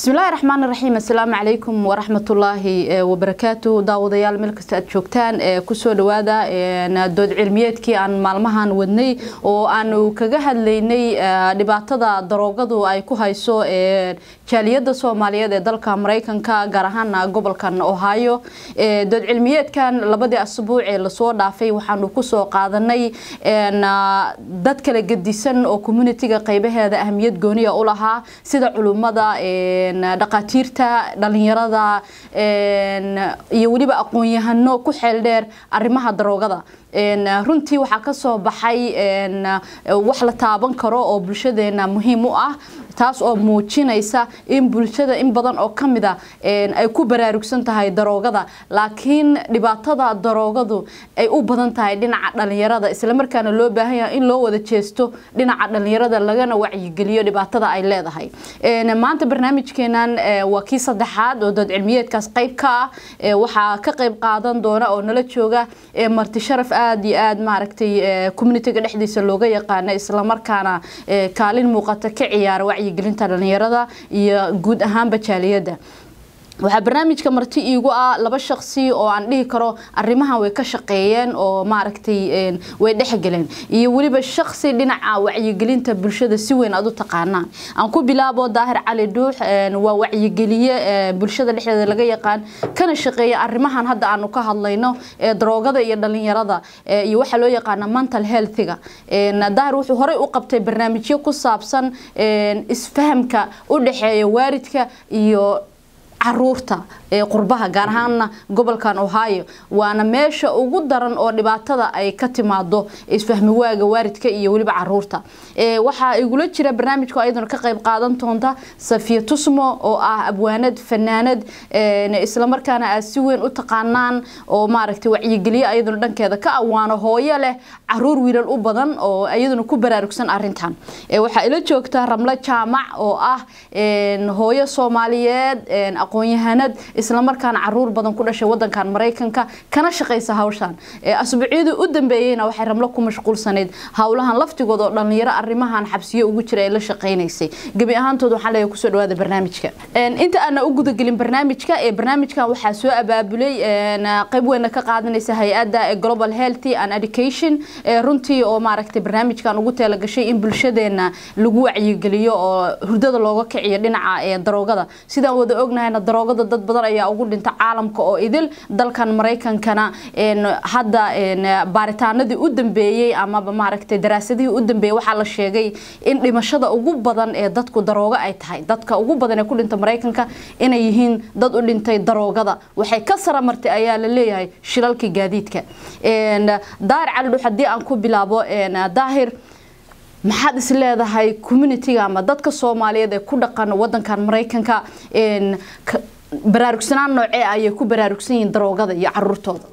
bismillahi raxmaan raxiim assalaamu calaykum waraxmatullaahi wabarakaatu daawadayaal meel kasta aad joogtaan kusoo dhawaada dood cilmiyeedkii aan maalmahan wadnay oo aanu kaga hadlaynay dhibaatada daroogadu ay ku hayso jaaliyada soomaaliyeed ee dalka mareykanka gaar ahaan gobolkan ohio dood cilmiyeedkan labadii asbuuc ee lasoo dhaafay waxaanu kusoo qaadanay dad kala gedisan oo communitiga qeybaheeda ahmiyad gooniya u lahaa sida culummada dhaqaatiirta dhalinyarada iyo weliba aqoon-yahano ku xeel dheer arrimaha daroogada runtii waxaa kasoo baxay wax la taaban karo oo bulshadeena muhiim u ah taas oo muujinaysa in bulshada in badan oo kamid a ay ku baraarugsan tahay daroogada laakiin dhibaatada daroogadu ay u badan tahay dhinaca dhalinyarada islamarkaana loo baahan yahay in loo wada jeesto dhinaca dhalinyarada lagana wacyigeliyo dhibaatada ay leedahay maanta barnaamijkeenan waa kii saddexaad oo dood cilmiyeedkaas qeyb ka ah waxaa ka qeyb qaadan doona oo nala jooga marti sharaf aada iyo aada maaragtay communitiga dhexdiisa looga yaqaana islamarkaana kaalin muuqata ka ciyaara wacyigelinta dhalinyarada iyo guud ahaanba jaaliyadda waxaa barnaamijka marti iigu ah laba shaqsi oo aan dhihi karo arrimahan way ka shaqeeyeen oo maaragtay way dhexgeleen iyo weliba shaqsi dhinaca wacyigelinta bulshada si weyn aad u taqaanaan aan ku bilaabo daahir cali dhuux waa wacyigeliye bulshada dhexdeeda laga yaqaan kana shaqeeya arrimahan hadda aanu ka hadlayno ee daroogada iyo dhalinyarada iyo waxaa loo yaqaana mental healthiga daahir wuxuu horey u qabtay barnaamijyo ku saabsan isfahamka u dhexeeya waaridka iyo caruurta ee qurbaha gaar ahaana gobolkan ohio waana meesha ugu daran oo dhibaatada ay ka timaado isfahmi waaga waaridka iyo weliba caruurta waxaa igula jira barnaamijku ayaduna ka qayb qaadan doonta safiya tusmo oo ah abwaanad fanaanad islamarkaana aad si weyn u taqaanaan oo maaragtay wacyigeliye ayaduna dhankeeda ka awaano hooyo leh caruur wiilal u badan oo iyaduna ku baraarugsan arintan waxaa ila joogta ramlo jaamac oo ah hooyo soomaaliyeed aqoon-yahanad islamarkaana caruur badan ku dhashay wadankan maraykanka kana shaqaysa hawshan asbuucyadii u dambeeyeyna waxay ramlo ku mashquulsanayd howlahan laftigood oo dhalinyaro arrimahan xabsiyo ugu jira ay la shaqaynaysay gebi ahaantood waxaan leeyahay kusoo dhawaada barnaamijka inta aana u gudagelin barnaamijka ee barnaamijkan waxaa soo abaabulay qayb weyna ka qaadanaysa hay-adda global healthy and education runtii oo maaragtay barnaamijkan ugu teelagashay in bulshadeena lagu wacyigeliyo oo hurdada looga kiciyo dhinaca daroogada sidaan wada ognahayna daroogada dad badan ayaa ugu dhinta caalamka oo idil dalkan maraykankana hadda baaritaanadii u dambeeyey amaba maaragtay daraasadihii u dambeeyey waxaa la sheegay in dhimashada ugu badan ee dadku daroogo ay tahay dadka ugu badan ee ku dhinta maraykanka inay yihiin dad u dhintay daroogada waxay ka saramartay ayaa la leeyahay shilalkii gaadiidka daahir calidhux haddii aan ku bilaabo daahir maxaad is leedahay communitiga ama dadka soomaaliyeed ee ku dhaqan wadankan maraykanka baraarugsanaan noocee ayay ku baraarugsan yihiin daroogada iyo caruurtooda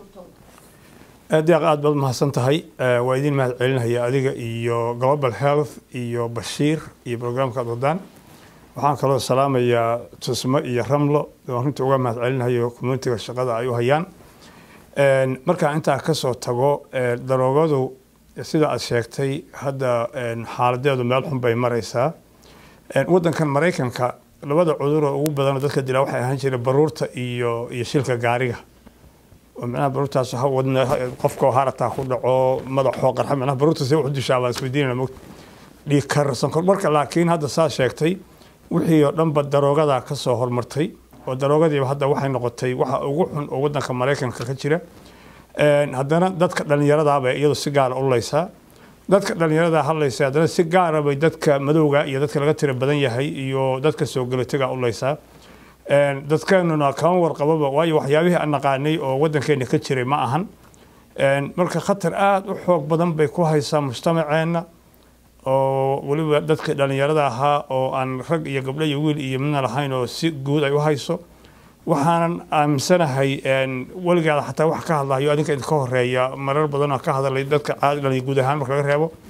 deeq aada baad mahadsan tahay waa idin mahad celinaya adiga iyo global health iyo bashiir iyo brograamka ad wadaan waxaan kaloo salaamayaa tusmo iyo ramlo waan runtii uga mahad celinayo communitiga shaqada ay u hayaan markaan intaa kasoo tago daroogadu sida aad sheegtay hadda xaaladeedu meel xun bay maraysaa wadankan maraykanka labada cuduroo ugu badanoo dadka dilaa waxay ahaan jireen baruurta iyo iyo shilka gaariga oo micnaha baruurtaas wadna qofkoo harataa ku dhaco madaxoo qarxa micnaha baruurta see wuxu dishaa baan isweydiinayna mogt dhiig kar sonkor marka laakiin hadda saa sheegtay wixii oo dhanba daroogadaa ka soo hormartay oo daroogadiiba hadda waxay noqotay waxa ugu xun oo wadanka maraykanka ka jira haddana dadka dhalinyaradaabay iyadu si gaara u leysaa dadka dhalinyarada hadlaysa haddana si gaara bay dadka madowga iyo dadka laga tira badan yahay iyo dadka soo galatiga u leysaa dadkeenuna kama warqababa waayo waxyaabihii aan naqaanay oo wadankeena ka jiray ma ahan marka khatar aada u xoog badan bay ku haysaa mujtamaceenna oo weliba dadka dhalinyarada ahaa oo aan rag iyo gabdho iyo wiil iyo midna lahayn oo si guud ay u hayso waxaanan aaminsanahay weligaada xataa wax ka hadlayo adinka idinka horeeya marar badanoo ka hadlay dadka caadi guud ahaan marka laga reebo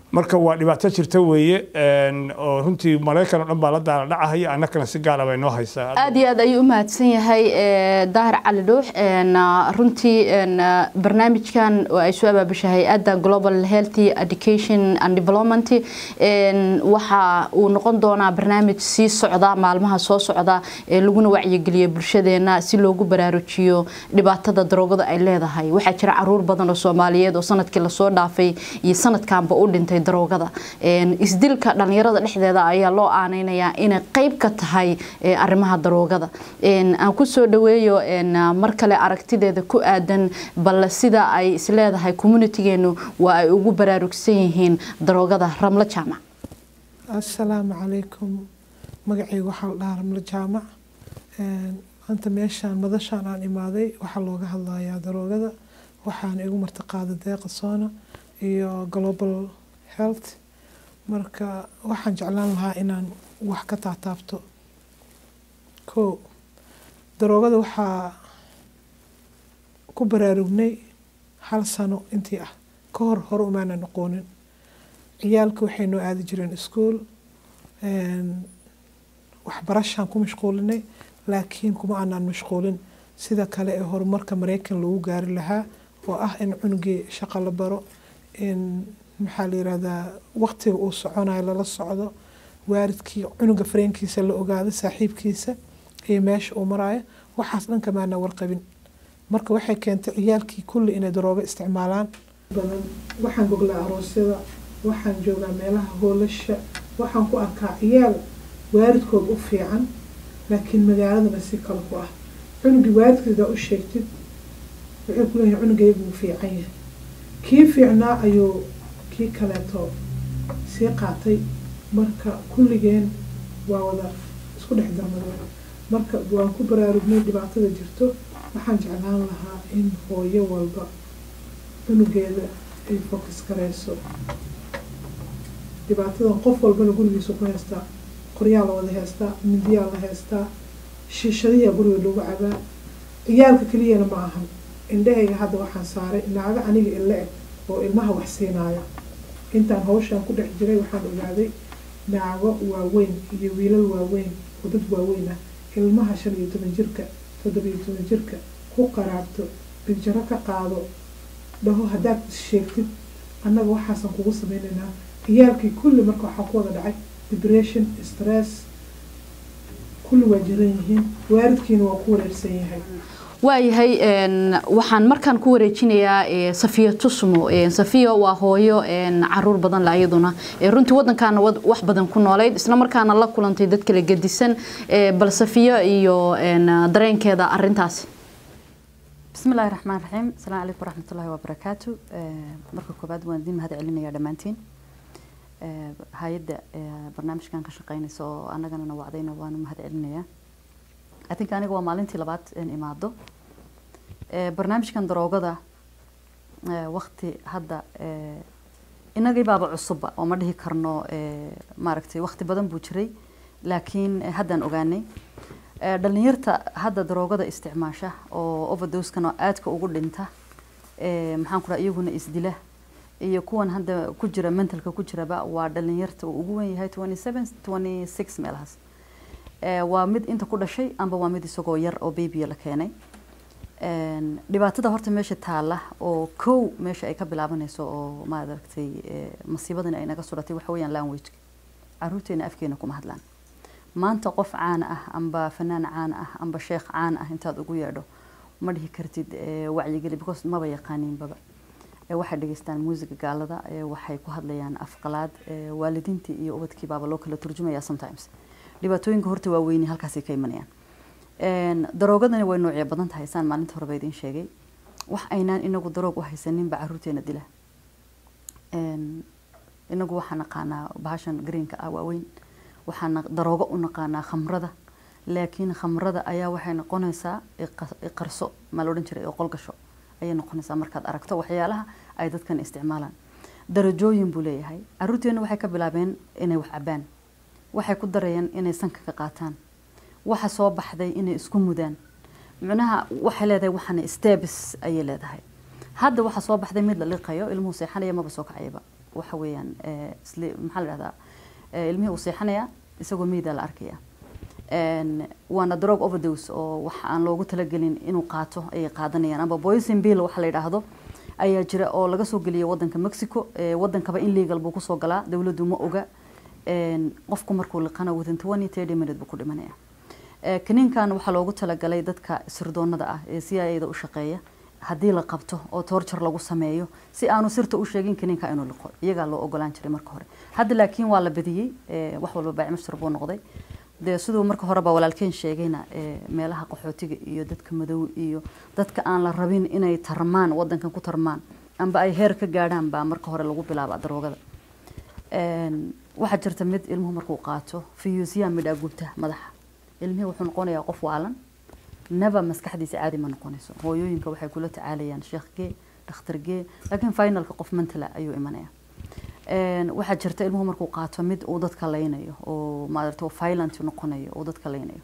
marka waa dhibaato jirta weeye oo runtii maraykan oo dhan baa la daala dhacahaya annakana si gaara bay noo haysaa aad iyo aad ayuu u mahadsan yahay daahir cali dhuux runtii barnaamijkan oo ay soo abaabusha hay-adda global healthy education and development waxa uu noqon doonaa barnaamij sii socda maalmaha soo socda ee laguna wacyigeliyo bulshadeena si loogu baraarujiyo dhibaatada daroogada ay leedahay waxaa jira caruur badan oo soomaaliyeed oo sanadkii lasoo dhaafay iyo sanadkanba u dhintay daroogada isdilka dhalinyarada dhexdeeda ayaa loo aaneynayaa inay qeyb ka tahay arrimaha daroogada aan kusoo dhaweeyo mar kale aragtideeda ku aadan bal sida ay isleedahay communitigeenu waa ay ugu baraarugsan yihiin daroogada ramlo jaamac assalaamu calaykum magacayga waxaa la dhahaa ramlo jaamac maanta meeshaan madashaan aan imaaday waxaa looga hadlayaa daroogada waxaana igu martiqaaday deeqa soona iyo global health marka waxaan jeclaan lahaa inaan wax ka taataabto ko daroogada waxaa ku baraarugnay hal sano intii ah ka hor hore umaana noqoonin ciyaalka waxay noo aadi jireen iskuol waxbarashaan ku mashquulinay laakiin kuma aanaan mashquulin sida kale ee horumarka mareykan lagu gaari lahaa oo ah in cunugii shaqo la baro in maxaa la yirahdaa waqtiga uu soconayo lala socdo waaridkii cunuga fareenkiisa la ogaado saaxiibkiisa iyo meesha uu marayo waxaas dhan kamaana warqabin marka waxay keentay ciyaalkii kulli inay daroogo isticmaalaan badan waxaan goglaa aroosyada waxaan joogaa meelaha hoolasha waxaan ku arkaa ciyaal waaridkood u fiican laakiin magaaladana si kale ku ah cunugii waaridkiisa u sheegtid waxay ku leeyahay cunugaygu uu fiican yahay kii fiicnaa ayuu kii kaleeto sii qaatay marka kulligeen waa wada isku dhex darmada marka waan ku baraarugnay dhibaatada jirto waxaan jeclaan lahaa in hooyo walba cunugeeda ay focus gareyso dhibaatadan qof walbana gurigiisa ku haystaa qoryaa la wada haystaa mindiyaa la haystaa shiishadiyaa guriga lagu cabaa ciyaalka keliyana ma ahan indhahayga hadda waxaan saaray naago aniga ila eg oo ilmaha wax siinaayo intaan hawshaan ku dhex jiray waxaan ogaaday naago waaweyn iyo wiilal waaweyn oo dad waaweyn ah ilmaha shan iyo toban jirka toddobiyo toban jirka ku qaraabto biljaro ka qaado dhaho haddaad sheegtid annaga waxaasan kugu sameynaynaa ciyaalkii kulli marka waxaa ku wada dhacay depression stress kulli waa jiran yihiin waaridkiina waa ku wareersan yahay waayahay waxaan markaan ku wareejinayaa safiya tusmo safiya waa hooyo caruur badan la iyaduna runtii wadankaana wax badan ku noolayd isla markaana la kulantay dad kala gedisan bal safiya iyo dareenkeeda arintaasi بسم الله الرحمن الرحيم السلام عليكم ورحمة الله وبركاته مركب كوباد واندين مهد علينا يا دمانتين هايدا برنامج كان كشقين سو أنا جانا وعدينا وأنا مهد علينا I think aniga waa maalintii labaad in imaado barnaamijkan daroogada waqti hadda inagii baaba cusubba oo ma dhihi karno maaragtay waqti badan buu jiray laakiin haddaan ogaanay dhalinyarta hadda daroogada isticmaasha oo overdoskan aadka ugu dhinta maxaan ku dhaha iyaguna isdila iyo kuwan hadda ku jira mentalka ku jiraba waa dhalinyarta uu ugu wen yahay twenty seven twenty six meelahaas waa mid inta ku dhashay amba waa mid isagoo yar oo babya la keenay dhibaatada horta meesha taala oo kow meesha ay ka bilaabanayso oo maaragtay masiibadan ay naga suratay waxa weeyaan language caruurteena afkeena kuma hadlaan maanta qof caan ah amba fanaan caan ah amba sheekh caan ah intaad ugu yeedho ma dhihi kartid wacyigeli because maba yaqaaniinbaba waxay dhegeystaan muusiga gaalada waxay ku hadlayaan afqalaad waalidiintii iyo ubadkii baaba loo kala turjumaya sometimes dhibaatooyinka horta waa weyni halkaasay ka imanayaan daroogadani way noocyo badan tahay saan maalinta horeba idiin sheegay wax aynaan inagu daroog u haysaninba caruurteena dila inagu waxaa naqaanaa bahashan greenka ah waaweyn waxaan daroogo u naqaanaa khamrada laakiin khamrada ayaa waxay noqonaysaa iqarso maa la odhan jiray oo qolgasho ayay noqonaysaa markaad aragto waxyaalaha ay dadkan isticmaalaan darajooyin buu leeyahay caruurteena waxay ka bilaabeen inay wax cabaan waxay ku darayeen inay sanka ka qaataan waxa soo baxday inay isku mudaan micnaha waxay leedahay waxana stebs ayay leedahay hadda waxa soo baxday mid la liqayo ilmuhu seexanaya maba soo kacayaba waxa weeyaan eh, isli- maxaa la dhahdaa eh, ilmihii uu seexanaya isagoo meyda la arkaya Een, waana drug overdose oo wax aan loogu talagelin inuu qaato ayay qaadanayaan amba poison bill waxa la yidhaahdo ayaa jira oo laga soo geliyay wadanka mexico Eh, wadankaba in legal buu kusoo galaa dowladdu ma oga Een, qofku markuu liqana within twenty thirty minute buu ku dhimanaya Eh, kaniinkan waxaa loogu talagalay dadka sirdoonada ah ee c i da u shaqeeya haddii la qabto oo torture lagu sameeyo si aanu sirta u sheegin kaniinka inuu liqo iyagaa loo ogolaan jiray marka hore hadda laakiin waa la badiyey eh, wax walba baacimashtar buu noqday dee siduu marka horeba walaalkeen sheegayna eh, meelaha qaxootiga iyo dadka madow iyo dadka aan la rabin inay tarmaan wadankan ku tarmaan amba ay heer ka gaadhaan baa marka hore lagu bilaaba daroogada Een, waxaa jirta mid ilmuhu markuu qaato fiyuusyaa midhaa gubta madaxa ilmihii wuxuu noqonayaa qof waalan naba maskaxdiisa caadi ma noqonayso hooyooyinka waxay kula tacaalayaan sheekhgee dhakhtargee laakiin finalka qof mantala ayuu imanaya Een, waxaa jirta ilmuhu markuu qaato mid uu dadka laynayo oo maaragtay oo violent noqonayo oo dadka laynayo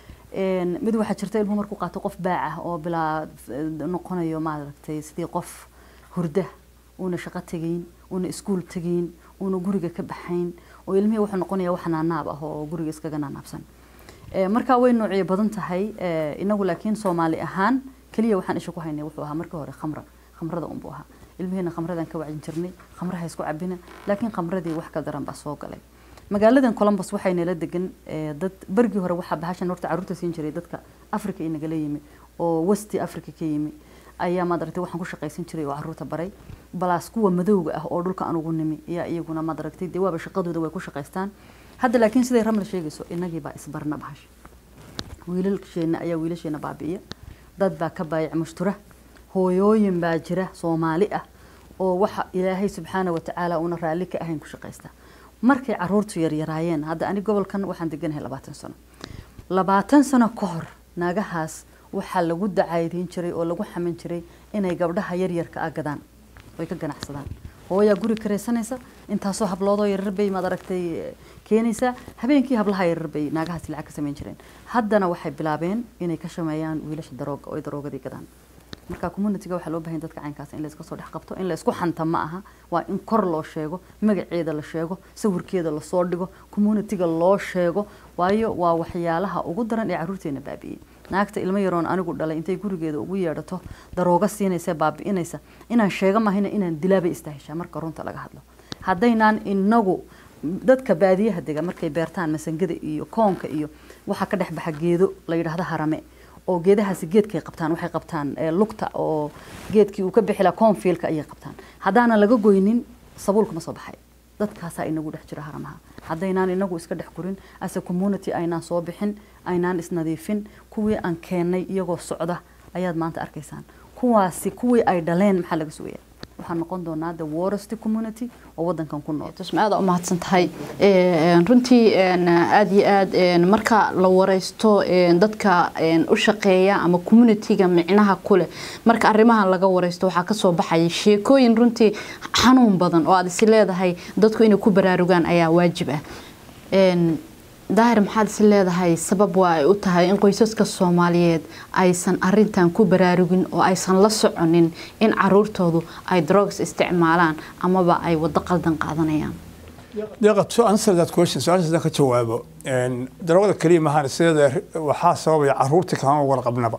Een, mid waxaa jirta ilmuhu markuu qaato qof baac ah oo bilaa eh, noqonayo maaragtay sidii qof hurda uuna shaqo tegayn uuna iskuul tegayn uuna guriga ka baxayn oo ilmihii wuxuu noqonaya wax naanaab ah oo guriga iskaga naanaabsan Eh, markaa way noocyo badan tahay eh, inagu laakiin soomaali ahaan keliya waxaan isha ku haynay wuxuu ahaa markii hore khamra khamrada unbuu ahaa ilmihiina khamradan ka wacyin jirnay khamraha isku cabina laakiin khamradii wax ka daran baa soo galay magaaladan columbus waxay nala degan eh, dad bergii hore waxaa bahashan horta caruurta siin jiray dadka africa ay nagala yimi oo westi africa ka yimi ayaa maadaragtay waxaan ku shaqaysan jiray oo caruurta baray balaas kuwa madowga ah oo dhulka aan ugu nimi ayaa iyaguna maadaragtay dee waaba shaqadooda way ku shaqaystaan hadda laakiin siday ramla sheegayso inagii baa isbarna bahasha wiilalsheena ayaa wiilasheena baabi'iya dad baa ka baayac mushtura hooyooyin baa jira soomaali ah oo waxa ilaahay subxaana watacaala una raalli ka ahayn ku shaqaysta markay caruurtu yaryaraayeen hadda ani gobolkan waxaan deganahay labaatan sano labaatan sano ka hor naagahaas waxaa lagu dacaydeyn jiray oo lagu xamin jiray inay gabdhaha yaryarka ah gadaan oy ka ganacsadaan hooyaa guri karaysanaysa intaasoo habloodoo yaryar bay maad aragtay eh, keenaysaa habeenkii hablaha yaryar bay naagahaasi lacag ka samayn jireen haddana waxay bilaabeen inay ka shameeyaan wiilasha darooga oo ay daroogadii gadaan marka communityga waxaa loo baahan yahay dadka caynkaas in la iska soo dhex qabto in la isku xanta ma aha waa in kor loo sheego magaceeda la sheego sawirkeeda lasoo dhigo communityga loo sheego waayo waa waxyaalaha ugu daran ee caruurteena baabi'iyey naagta ilmo yaroon anigu dhalay intay gurigeeda ugu yeedhato darooga siinaysa baabi'inaysa inaan sheego mahayna inaan dilaabay istaahishaa marka runta laga hadlo haddaynaan inagu dadka baadiyaha dega markay beertaan masangada iyo koonka iyo waxaa ka dhex baxa geedo la yidhaahdo harame oo geedahaasi geedkay qabtaan waxay qabtaan eh, lugta oo geedkii uu ka bixi lahaa cornfielka ayay qabtaan haddaanan laga goynin sabuulka ma soo baxay dadkaasaa inagu dhex jira haramaha haddaynaan inagu iska dhex gurin ase community aynaan soo bixin aynaan isnadiifin kuwii aan keennay iyagoo socda ayaad maanta arkaysaan kuwaasi kuwii ay dhaleen maxaa laga sugaya waxaan noqon doonaa the worst community oo wadankan ku nool tusma aad u mahadsan tahay Een, runtii een, aad iyo aad een, marka la wareysto een, dadka een, u shaqeeya ama communityga micnaha kuleh marka arrimahan laga wareysto waxaa kasoo baxaya sheekooyin runtii xanuun badan oo aad is leedahay dadku inay ku baraarugaan ayaa waajib ah Een, daahir maxaad is leedahay sabab waa ay u tahay in qoysaska soomaaliyeed aysan arintan ku baraarugin oo aysan la soconin in caruurtoodu ay drugs isticmaalaan amaba ay wado qaldan qaadanayaan deeqa to answer that question su-aashaas haddaan ka jawaabo een, daroogada keliya maahan sideeda waxaa sababaya caruurtii kama warqabnaba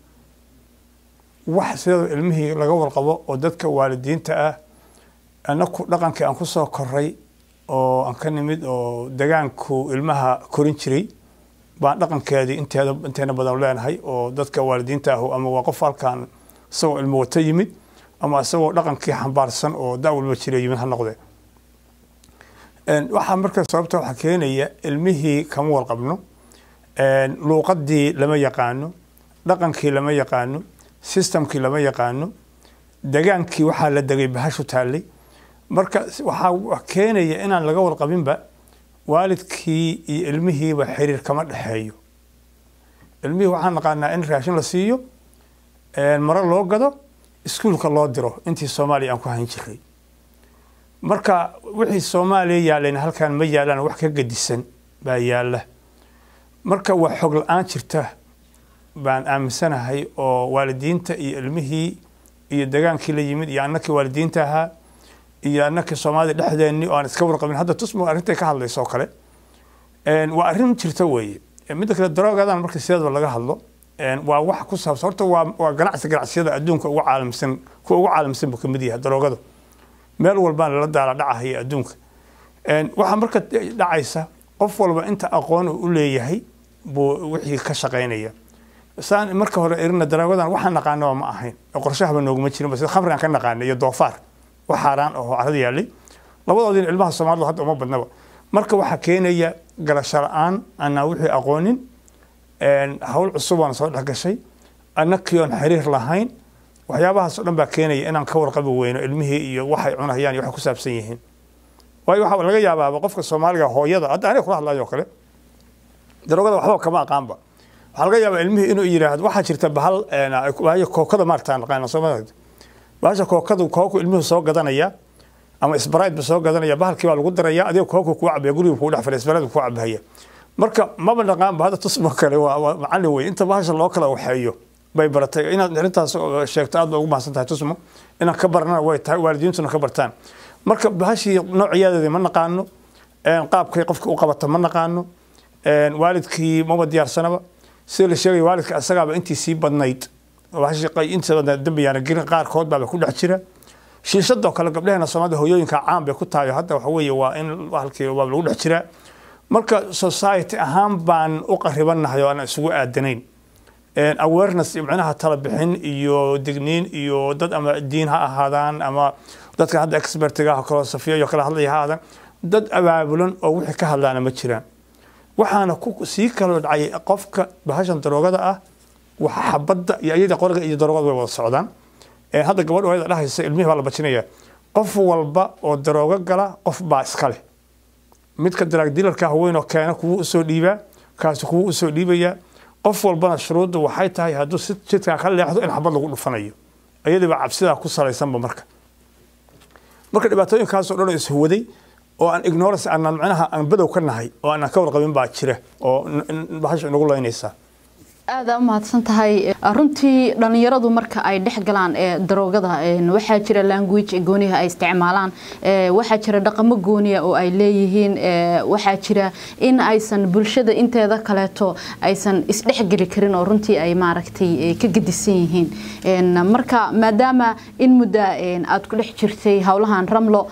wax sideeda ilmihii laga warqabo oo dadka waalidiinta ah anaku dhaqankii aan kusoo koray oo aan ka nimid oo degaanku ilmaha korin jiray baan dhaqankeedii inteeda inteena badan leenahay oo dadka waalidiinta ahu ama waa qof halkan isagoo ilmo wata yimid ama isagoo dhaqankii xambaarsan oo da walba jira yimid ha noqdee Een, waxaa marka sababta waxaa keenaya ilmihii kama warqabno Een, luuqadii lama yaqaano dhaqankii lama yaqaano systemkii lama yaqaano degaankii waxaa la degay bahashu taallay marka s- waxaa wa- keenaya inaan laga warqabinba waalidkii iyo ilmihiiba xiriir kama dhexeeyo ilmihii waxaan naqaanaa in raashin la siiyo een, maro loo gado iskuulka loo diro intii soomaaliya aan ku hayn jiray marka wixii soomaaliya yaalayna halkan ma yaalaan wax ka gedisan baa yaala marka waa xog la-aan jirta baan aaminsanahay oo waalidiinta iyo ilmihii iyo degaankii la yimid iyo annakii waalidiinta ahaa iyo annakii soomaalida dhexdeenni oo aan iska warqabin hadda tusmo arrintay ka hadlayso oo kale waa arrin jirta weeye midda kale daroogadan marka sideedaba laga hadlo waa wax ku saabsan horta waa waa ganacsi ganacsiyada adduunka ugu caalamsan kuwa ugu caalamsan buu kamid yahay daroogadu meel walbaan lala daala dhacahaya adduunka waxaa marka dhacaysa qof walba inta aqoon uu u leeyahay buu wixii ka shaqaynaya saan marka hore erina daroogadan waxaan naqaanaba ma ahayn qorshahaba nooguma jirin sida khamrigan ka naqaana iyo doofaar wax xaaraan oo carada yaalay labadoodina ilmaha soomaalidu hadda uma badnaba marka waxaa keenaya galasho la-aan anaa wixii aqoonin hawl cusub aan soo dhexgashay annakii oon xiriir lahayn waxyaabahaas o dhan baa keenaya inaan ka warqabi weyno ilmihii iyo waxay cunayaan iyo waxay ku saabsan yihiin waayo waxaa laga yaabaaba qofka soomaaliga hooyada hadda aniga kula hadlayo kale daroogada waxba kama aqaanba waxaa laga yaabaa ilmihii inuu yidhaahdo waxaa jirta bahal bahasha kookada maarta naqaana soomaalida bahasha kookadu kooku ilmuhu soo gadanaya ama isbarayd ba soo gadanaya bahalkii baa lagu daraya adiga kooku kuu cabaya guriga kuu dhex fadhiya isbarayd kuu cabahaya marka maba naqaanba hadda tusmo kale waa macallin wey inta bahasha loo kala waxeeyo bay baratay inaad arrintaas sheegto aad ba ugu mahadsan tahay tusmo inaan ka barnana way tahay waalidiintuna ka bartaan marka bahashii noociyaadeedii ma naqaano qaabkay qofka u qabata ma naqaano waalidkii maba diyaarsanaba sida la sheegaya waalidka isagaaba intii sii badnayd inta badnayd dambiyaana gelin qaarkood baaba ku dhex jira shiishadoo kale gabdheheena soomaalida hooyooyinka caan bay ku tahay hadda waxa weeye waa in halkii waa lagu dhex jiraa marka society ahaan baan u qaribanahay oo aan isugu aadanayn awareness micnaha tala bixin iyo digniin iyo dad ama diin ha ahaadaan ama dadka hadda expertiga kaloo safiya iyo kala hadlaya ha ahaadaan dad abaabulan oo wixii ka hadlaana ma jiraan waxaana ku sii kala dhacay qofka bahashan daroogada ah waxa xabadda iyo iyada qoriga iyo daroogada way wada socdaan hadda gabadh hooyada dhahaysa ilmihii baa la bajinaya qof walba oo daroogo gala qof baa iska leh midka daraag dilarka haweenoo keena kuwuu usoo dhiibaa kaasi kuwuu usoo dhiibayaa qof walbana shuruuddu waxay tahay hadduu si jidkaa ka leexdo in xabad lagu dhufanayo iyadiiba cabsidaa ku salaysanba marka marka dhibaatooyinkaasoo dhan oo ishuwaday oo aan ignorance aanan macnaha aan badow ka nahay oo aanan ka warqabin baa jira oo bahasha inagu laynaysaa aada u mahadsan tahay runtii dhalinyaradu marka ay dhex galaan daroogada waxaa jira language gooniha ay isticmaalaan waxaa jira dhaqamo gooniya oo ay leeyihiin waxaa jira in aysan bulshada inteeda kaleeto aysan isdhexgeli karin oo runtii ay maaragtay ka gedisan yihiin marka maadaama in mudda aad ku dhex jirtay howlahan ramlo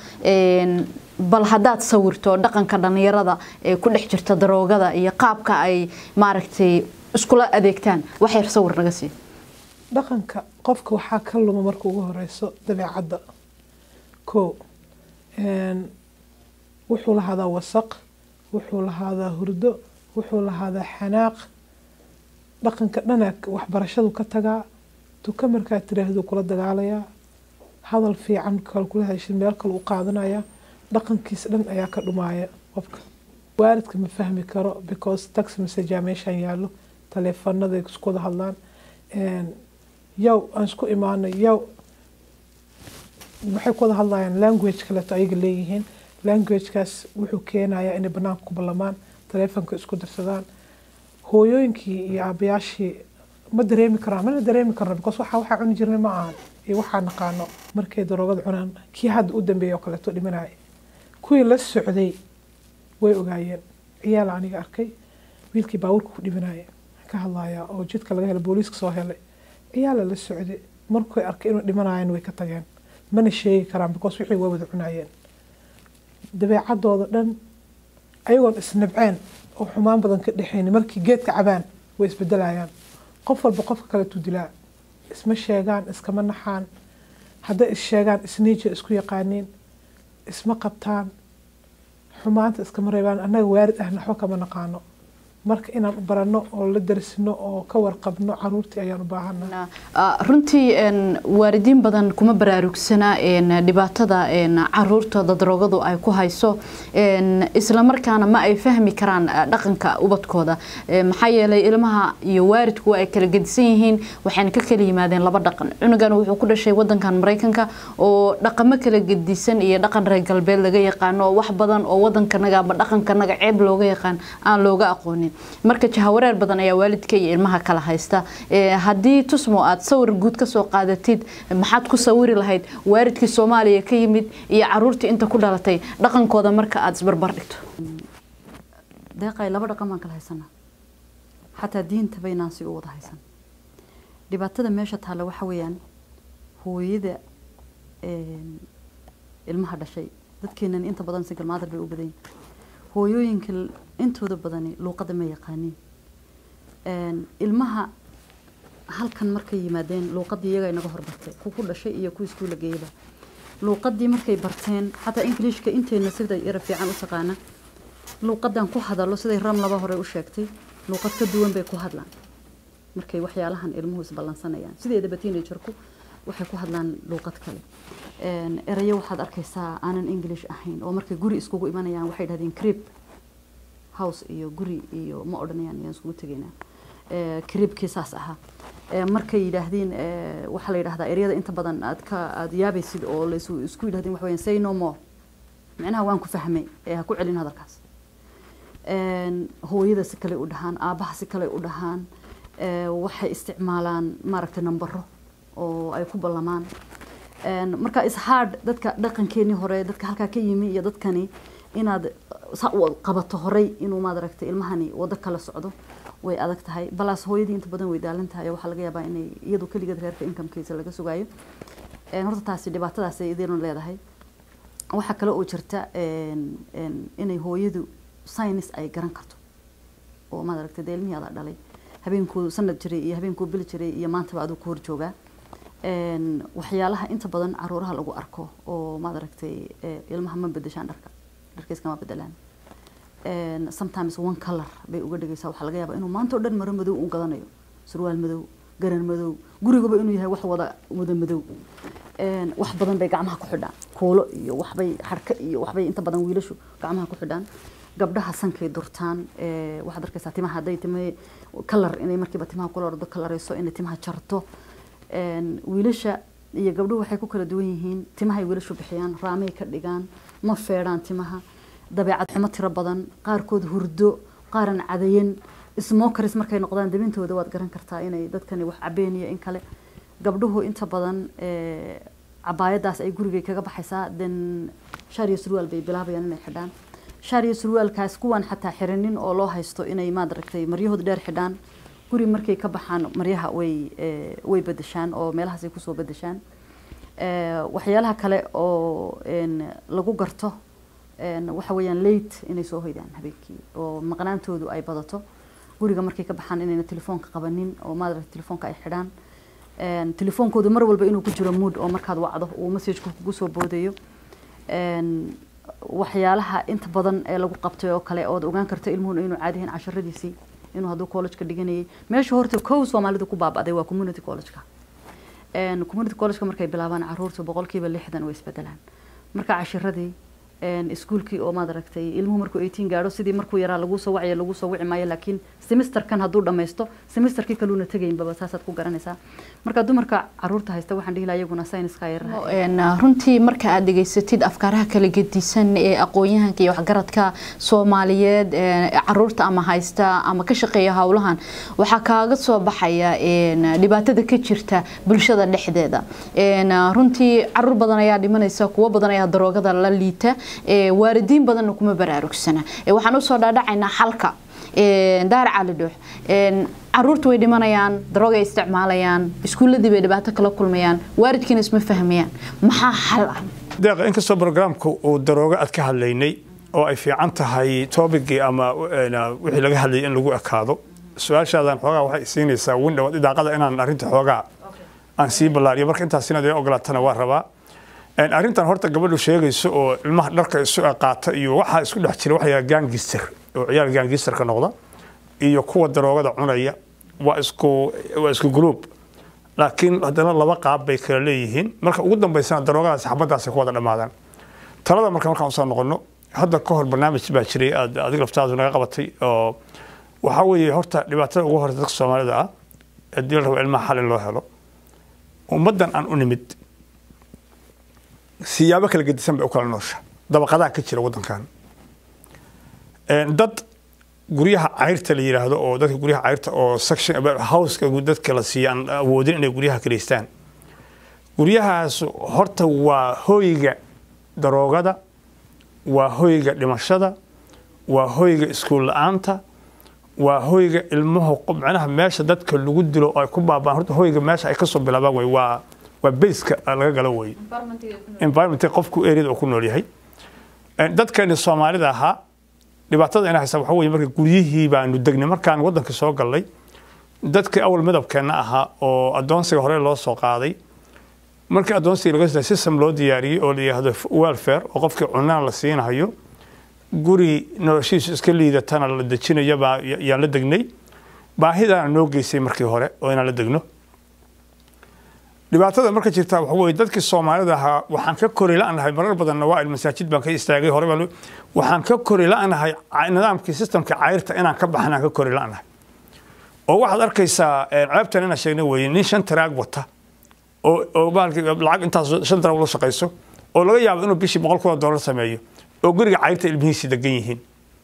bal haddaad sawirto dhaqanka dhalinyarada ee ku dhex jirta daroogada iyo qaabka ay maaragtay iskula adeegtaan wax yar sawir naga sii dhaqanka qofka waxaa ka luma marka ugu horeyso dabeecadda ko wuxuu lahaadaa wasaq wuxuu lahaadaa hurdo wuxuu lahaadaa xanaaq dhaqanka dhana waxbarashadu ka tagaa duka markaad tiraahdo kula dagaalayaa hadal fiican kale kula heshin meel kale u qaadanaya dhaqankiisa dhan ayaa ka dhumaaya qofka waalidka ma fahmi karo because tax messagea meeshaan yaallo taleefanada isku wada hadlaan yow aan isku imaanay yow waxay ku wada hadlayaan language kaleeto ayaga leeyihiin languagekaas wuxuu keenayaa inay banaanka ku ballamaan taleefonka isku dirsadaan hooyooyinkii iyo aabayaashii ma dareemi karaan mana dareemi karno because waxa waxaa cuni jirnay ma ahan iyo waxaa naqaano markay daroogada cunaan kii hadda u dambeeya oo kaleeto dhimanaya kuwii la socday way ogaayeen ciyaal aniga arkay wiilkii baabuurka ku dhimanaya ka hadlaya oo jidka laga helay booliiska soo helay ciyaala la socday markay arkay inuu dhimanayan way ka tageen mana sheegi karaan because wixii way wada cunayeen dabeecadooda dhan ayagoon isnabceen oo xumaan badan ka dhexayni markii geedka cabaan way isbedelayaan qof walba qofka kaleetuu dilaa isma sheegaan iskama naxaan hadday is sheegaan isniija isku yaqaaniin isma qabtaan xumaanta iskama reebaan annaga waarid ahna waxba kama naqaano marka inaan baranno oo la darsino oo ka warqabno caruurtii ayaan u baahana runtii waalidiin badan kuma baraarugsana dhibaatada caruurtooda daroogadu ay ku hayso islamarkaana ma ay fahmi karaan dhaqanka ubadkooda maxaa yeelay ilmaha iyo waalidku ay kala gedisan yihiin waxayna ka kala yimaadeen laba dhaqan cunugan wuxuu ku dhashay wadankan maraykanka oo dhaqamo kala gedisan iyo dhaqan reer galbeed laga yaqaano wax badan oo wadankanaga ama dhaqankanaga ceeb looga yaqaan aan looga aqoonin marka jahawareer badan ayaa waalidka iyo ilmaha kala haysta haddii tusmo aad sawir guud kasoo qaadatid maxaad ku sawiri lahayd waalidkii soomaaliya ka yimid iyo caruurtii inta ku dhalatay dhaqankooda marka aada isbarbar dhigto deeqay laba dhaqan baan kala haysanaa xataa diinta baynaan si u wada haysan dhibaatada meesha taalla waxa weeyaan hooyada ilmaha dhashay dadkeenan inta badan single mother bay u badan hooyooyinka intooda badani luuqada ma yaqaaniin ilmaha halkan markay yimaadeen luuqadii iyaga inaga horbartay ku ku dhashay iyo ku iskuula geeyaba luuqadii markay barteen xataa ingiliishka inteena sida yara fiican u taqaana luuqadan ku hadalo siday ram laba hore u sheegtay luuqad ka duwan bay ku hadlaan markay waxyaalahan ilmuhu isballansanayaan sideedaba teenagerku waxay ku hadlaan luuqad kale erayo waxaad arkaysaa aanan english ahayn oo markay guri iskugu imanayaan waxay dhahdeen crib house iyo guri iyo ma odhanayaan yaan iskugu tegaynaa cribkii saas ahaa markay yidhaahdeen waxaa la yidhahdaa eryada inta badan aad ka aad yaabaysid oo la isku yidhahdeen waxa weeyaan say no more micnaha waan ku fahmay ee ha ku celin hadalkaas hooyada si kale u dhahaan aabaha si kale u dhahaan waxay isticmaalaan maaragtay nambaro oo ay ku ballamaan marka ishard dadka dhaqankeenii hore dadka halkaa ka yimi iyo dadkani inaad saa u qabato horey inuu maadaragtay ilmahani wado kala socdo way adag tahay balaas hooyadii inta badan way daalan tahay waxaa laga yaabaa inay iyadu keligeed reerka incomekiisa laga sugaayo horta taasi dhibaatadaas ay idinu leedahay waxaa kale oo jirta inay hooyadu science ay garan karto oo maadaragtay dee ilmihii adaa dhalay habeenkuu sanad jiray iyo habeenkuu bil jiray iyo maantaba aduu ku hor joogaa waxyaalaha inta badan caruuraha lagu arko oo maadaragtay ilmaha ma bedeshaan dharka dharkiiskama bedelaan sometimes one color bay uga dhigaysaa waxaa laga yaabaa inuu maanta oo dhan maro madow u gadanayo surwaal madow garan madow gurigaba inuu yahay wax wada wada madow wax badan bay gacmaha ku xidhaan kuulo iyo waxbay xarka iyo waxbay inta badan wiilashu gacmaha ku xidhaan gabdhaha sankay durtaan waxaad arkaysaa timaha hadday time kalar inay markiiba timaha kula ordo kalarayso inay timaha jarto wiilasha iyo gabdhuhu waxay ku kala duwan yihiin timahay wiilashu bixiyaan raamay ka dhigaan ma feedhaan timaha dabeecad xumo tiro badan qaarkood hurdo qaaran cadayan smokeris markay noqdaan dabintooda waad garan kartaa inay dadkani wax cabeen iyo in kale gabdhuhu inta badan cabaayadaas ay gurigay kaga baxaysaa den shaar iyo surwaal bay bilaabayaan inay xidhaan shaar iyo surwaalkaas kuwan xataa xirinin oo loo haysto inay maadaragtay maryahooda dheer xidhaan guri markay ka baxaan maryaha way way bedeshaan oo meelahaasay kusoo bedeshaan waxyaalaha kale oo lagu garto waxa weeyaan late inay soo hoydaan habeenkii oo maqnaantoodu ay badato guriga markay ka baxaan inayna telefoonka qabanin oo maadaragtay telefoonka ay xidhaan telefoonkoodu mar walba inuu ku jiro mood oo markaad wacdo uu messageka kugu soo boodayo waxyaalaha inta badan ee lagu qabtay oo kale ood ogaan karto ilmuhuna inuu caadihin casharadiisii inuu hadduu collegeka dhiganayay meesha horta kow soomaalida ku baaba'day waa community collegeka community collegeka markay bilaabaan caruurta boqolkiiba lixdan way isbedelaan marka cashiradii iskuulkii oo maad aragtay ilmuhu markuu eighteen gaadho sidii markuu yaraa lagu soo wacaya lagu soo wici maayo laakiin semesterkan hadduu dhammaysto semesterkii kaluuna tegaynbaba saasaad ku garanaysaa marka dumarka caruurta haysta waxaan dhihi lahaa iyaguna sayniska yaraha runtii marka aad dhegaysatid afkaaraha kala gedisan ee aqoon-yahanka iyo waxgaradka soomaaliyeed caruurta ama haysta ama ka shaqeeya howlahan waxaa kaaga soo baxaya dhibaatada ka jirta bulshada dhexdeeda runtii caruur badan ayaa dhimanaysa kuwo badan ayaa daroogada la liita waalidiin badanna kuma baraarugsana waxaan usoo dhaadhacaynaa xalka daar cali dhuux caruurta way dhimanayaan daroogay isticmaalayaan iskuuladii bay dhibaato kala kulmayaan waalidkiina isma fahmayaan maxaa xal ah deeqa inkastoo brograamka uu daroogo aad ka hadlaynay oo ay fiican tahay toobigii ama wixii laga hadlayay in lagu ekaado su-aashaadan xoogaa waxay siinaysaa windhow idaaqada inaan arrinta xoogaa aan sii ballaariyo marka intaas inaad iga ogolaatana waa rabaa arrintan horta gabadhu sheegayso oo ilmaha dharka isu qaata iyo waxaa isku dhex jira waxaa gaangister oo ciyaal gaangisterka noqda iyo kuwa daroogada cunaya waa isku waa isku group laakiin haddana laba qaab bay kala leeyihiin marka ugu dambaysana daroogadaasi xabadaasi ku wada dhammaadaan talada marka markaan usoo noqono hadda ka hor barnaamij baa jiray aad adiga laftaadu naga qabatay oo waxaa weeye horta dhibaatada ugu horeysa dadka soomaalida ah haddii la rabo ilmaha xal in loo helo ummaddan aan u nimid siyaabo kala gedisan bay u kala noosha dabaqadaha ka jira waddankan dad guryaha cayrta la yidhaahdo oo dadka guryaha cayrta oo section houseka dadka la siiya aan awoodin inay guryaha kaleystaan guryahaas horta waa hoyga daroogada waa hoyga dhimashada waa hoyga iskuul la-aanta waa hoyga ilmuhu macnaha meesha dadka lagu dilo oo ay ku baabaan horta hoyga meesha ay kasoo bilaabaan wey waa waa baska laga galo wey environment qofku areada uu ku nool yahay dadkeeni soomaalida ahaa dhibaatada ina haysa waxa weye marka guryihii baanu degnay markaan waddanka soo gallay dadkii awal midabkeenna ahaa oo addoonsiga hore loo soo qaaday markii addoonsiga laga system loo diyaariyey oo la yidhaahdo welfare oo qofkii cunaan la siinahayo guri noloshiisu iska liidatana la dejinayo baa yaan la degnay baahidaana noo geysay markii hore oo inaan la degno dhibaatada marka jirta waxa weye dadkii soomaalida ahaa waxaan ka kori la-nahay marar badanna waa masaajid baan ka istaagay hore baan waxaan ka kori la-nahay nidaamkii systemka cayrta inaan ka baxnaan ka kori la-nahay oo waxaad arkaysaa ceebtan inaan sheegna weye nin shan taraag wata oo oo baalki lacag intaas shan taraag la shaqayso oo laga yaabo inuu bishii boqol kun oo dollar sameeyo oo guriga cayrta ilmihiisi degan yihiin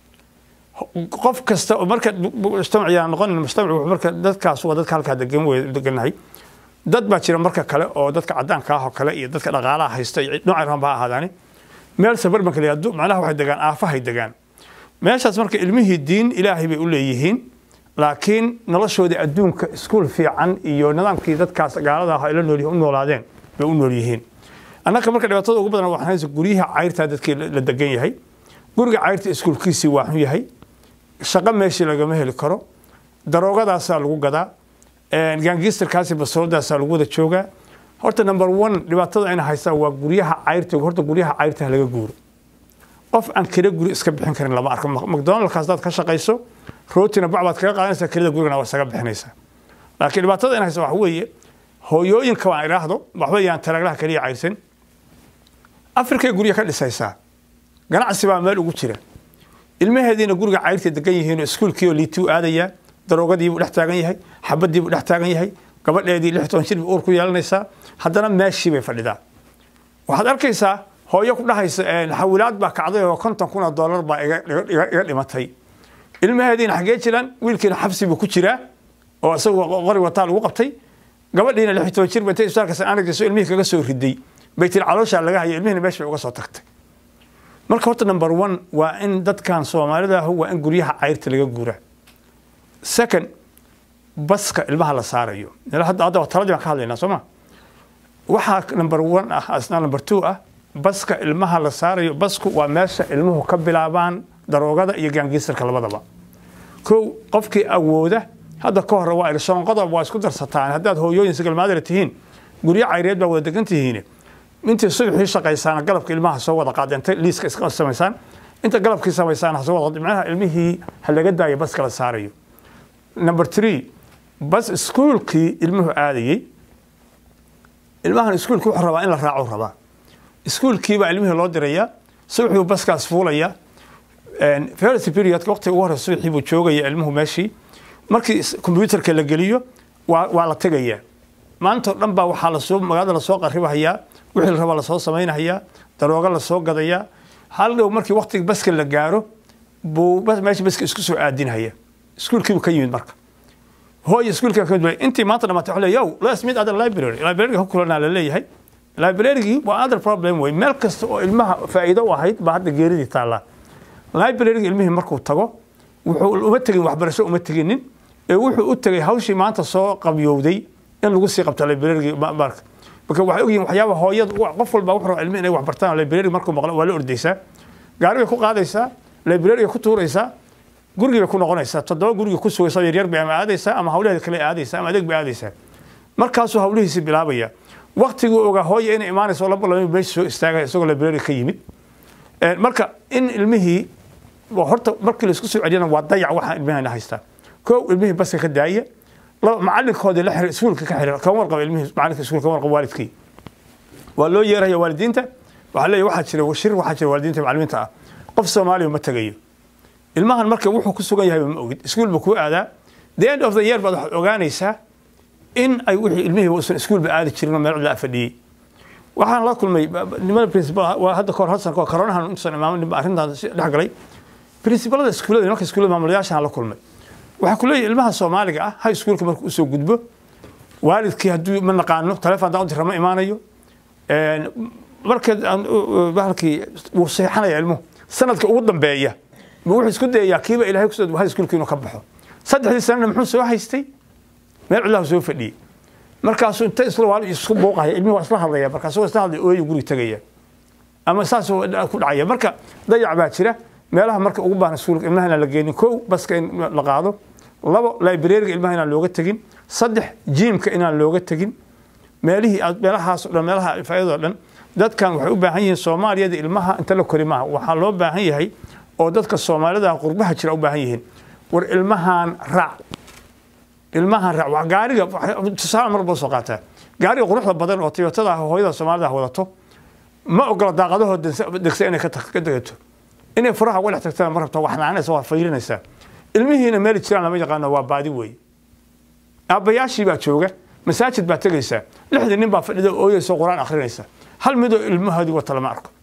qof kasta oo marka mujtamaciyaa noqon mujtamac marka dadkaas waa dadka halkaa degan wey deganahay dad baa jira marka kale oo dadka cadaanka ah oo kale iyo dadka dhaqaalaha haysta iyo noocay raban ha ahaadaani meel sabarbanka la yihahdo macnaha waxay degaan aafahay degaan meeshaas marka ilmihii diin ilaahay bay u leeyihiin laakiin noloshoodii adduunka iskuul fiican iyo nidaamkii dadkaas gaalada ah la nool u noolaadeen bay u nool yihiin annaka marka dhibaatada ugu badan waxaan haysa guryaha cayrtaa dadkii la degan yahay guriga cayrta iskuulkiisii waa xun yahay shaqo meeshii lagama heli karo daroogadaasaa lagu gadaa gaangisterkaasi basoladaasaa lagu wada joogaa horta number one dhibaatada ayna haystaa waa guryaha cayrta horta guryaha cayrta laga guuro qof aan kira guri iska bixin karin lama arko macdonaldkaas hadaad ka shaqayso rootina bac baad kaga qaadanaysaa kirada gurigana waa isaga bixinaysaa laakiin dhibaatada ayna haysta waxa weeye hooyooyinka waan idhaahdo waxba yaan taraaglaha kaliya cayrsan afrikay gurya ka dhisaysaa ganacsi baa meel ugu jira ilmaheediina guriga cayrta degan yihiinoo iskuulkiioo liituu aadayaa daroogadiibuu dhex taagan yahay xabadiibuu dhex taagan yahay gabadheedii lix toban jir bay uur ku yeelanaysaa haddana meeshii bay fadhidaa waxaad arkaysaa hooyo ku dhahaysa xawilaad baa kacday oo konton kun oo dollar baa iga dhimatay ilmaheediina xaggee jiraan wiilkiina xabsi buu ku jiraa oo isagu qori wataa lagu qabtay gabadhiina lix toban jir batay isbitaalka sananagdiiso ilmihii kaga soo riday bay tiri calooshaa laga hayo ilmihina meesha bay uga soo tagtay marka horta number one waa in dadkan soomaalida ah waa in guryaha cayrta laga guuraa second baska ilmaha la saarayo hadda hadda taladii baan ka hadlaynaa soo ma waxaa number one ah asna number two ah baska ilmaha la saarayo basku waa meesha ilmuhu ka bilaabaan daroogada iyo gaangiisarka labadaba kow qofkii awooda hadda ka hore waa irshoon qodob waa isku darsataan haddaad hooyooyin sigalmaadara tihiin guryo cayreed baa wada degan tihiin intii subaxii shaqaysaan galabka ilmaha soo wada qaadeen liiska iska samaysaan inta galabkii samaysaan ha soo wada macnaha ilmihii ha laga daayo baska la saarayo number three bas iskuulkii ilmuhu aadayey ilmahan iskuulki wuxuu rabaa in la raaco rabaa iskuulkii baa ilmihii loo dirayaa subaxii baskaas fuulaya first periodka waqtiga ugu horeysa subaxii buu joogaya ilmuhu meeshii markii computerka la geliyo waa waa la tegayaa maanta oo dhan baa waxaa lasoo magaalada lasoo qaribahayaa wixii la rabaa lasoo samaynahayaa darooga lasoo gadayaa hal dhow markii waqtiga baska la gaaro buu meesha baska isku soo aadinhaya iskuulkii buu ka yimid marka hooy iskuulka ka yimid intii maanta dhamaatay waxaa leeyahay yow let's meet at the library library ka kulanaa la leeyahay librarygii waa other problem wey meel kasta oo ilmaha faa'iido u ahayd baa hadda geeridii taallaa libraryga ilmihii markuu tago wuxuu uma tegin waxbarasho uma teginin ee wuxuu u tegay hawshii maanta soo qabyowday in lagu sii qabto librarygii marka marka waxay ogyihin waxyaaba hooyada qof walba wuxuu rabaa ilmihi inay wax bartaan library markuu maqlo waa la ordaysaa gaari bay ku qaadaysaa library ku tuuraysaa gurigii bay ku noqonaysaa toddoba gurigii ku sugaysaa yaryar bay ama aadaysaa ama hawlaheeda kale aadaysaa ama adeeg bay aadaysaa markaasuu hawlihiisi bilaabaya waktiguu ogaa hooya inay imaanayso laba laba meesha soo istaagaya isagoo library ka yimid marka in ilmihii horta markii laisku soo celiyana waa dayac waxaa ilmihina haystaa kow ilmihii baska ka daaya laba macalinkoodii la xiriir iskuulka ka xiriir kama warqaba ilmihii macalinka iskuulka kama warqaba waalidkii waa loo yeeraya waalidiinta waxaa leeyahay waxaa jira shir waxaa jira waalidiinta macalimiinta ah qof soomaaliya ma tegayo ilmahan marka wuxuu ku sugan yahay ma ogid iskuul buu kuu aadaa the end of the year baad waxaad ogaanaysaa in ay wixii ilmihii uusan iskuulba aadi jirin oo meel cidla fadhiyey waxaan la kulmay nimada principal waa hadda kahor hal sano kahor coronahan intuusan imaamin arrintan dhex galay principalada iskuullada marka iskuullada maamulayaashaan la kulmay waxaa ku leeyahay ilmaha soomaaliga ah high schoolka markuu usoo gudbo waalidkii hadduu ma naqaano taleefon haddaan u dira ma imaanayo marka bahalkii wuu seexanaya ilmuhu sanadka ugu dambeeya ma wuxuu isku dayayaa kiiba ilaahay kusoo high schoolka inuu ka baxo saddexdii sanana muxuu soo haystay meel cidlahu soo fadhiyey markaasuu inta isla waal isku buuqaya ilmihi waa isla hadlaya markaasuu isla hadlay ooyu guri tegaya ama saasuu ku dhacaya marka dayac baa jira meelaha marka ugu baahan iskuulka ilmaha inaan la geenin kow baska in la qaado labo librariga ilmaha inaan looga tegin saddex jiimka inaan looga tegin meelihii meelahaas o dhan meelaha faa'idoo dhan dadkan waxay u baahan yihiin soomaaliyada ilmaha inta la kori maaha waxaa loo baahan yahay oo dadka soomaalida qurbaha jira u baahan yihiin war ilmahan raac ilmahan raac waa gaariga tusaale mar baa soo qaataa gaariga quruxda badan oo toyotada hooyada soomaalida wadato ma ogola daaqadahoo degsa inay ka degato inay furaha uga dhex tagtana ma rabto wax naanaysa waa fayrinaysaa ilmihiina meeli jiraan lama yaqaano waa baadi weeye aabbayaashii baa jooga masaajid baa tegaysaa lixdii nin baa fadhida ooyeysa qur-aan akhrinaysa hal midoo ilmahoodii wata lama arko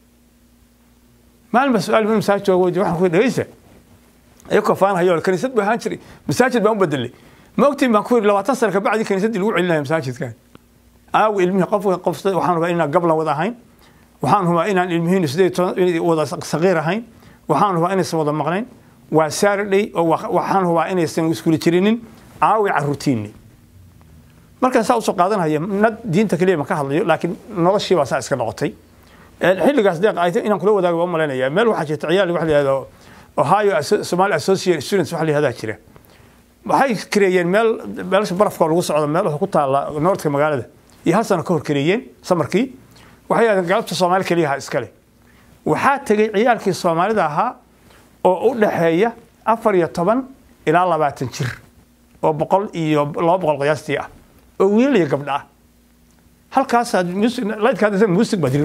maalin baa su-aal masaajid jooga weydi waxaan ku dhegeysa iyakoo faanhayo kaniisad buu ahaan jiray masaajid baan u bedelay ma ogtiin baan ku yidhi labaatan sano kabacdi kaniisaddii lagu celinaya masaajidkan aawi ilmihii qof qof waxaan rabaa inaan gablan wada ahayn waxaan hubaa inaan ilmihiinu sideed toban wada saqiir ahayn waxaan hubaa inaysan wada maqnayn waa saturday oo waxaan hubaa inaysan iskuli jirinin caawi caruurtiinni markaan saa usoo qaadanaya nad diinta keliya ma ka hadlayo laakiin noloshii baa saa iska noqotay xilligaas deeq ay inaan kula wadaago waa malaynaya meel waxaa jirta ciyaal waxa la yihahdo ohio somali associate students waxa la yihahdaa jira waxay kareeyeen meel meelasha barafka lagu socdo meel ku taala noortka magaalada iyo hal sano ka hor kareeyeen samarkii waxay yidhahdeen galabta soomaali keliyaha iskale waxaa tegey ciyaalkii soomaalida ahaa oo u dhaxeeya afar iyo toban ilaa labaatan jir oo boqol iyo laba boqol qiyaastii ah oo wiilal iyo gabdha ah halkaasaa laydkaa muusig baa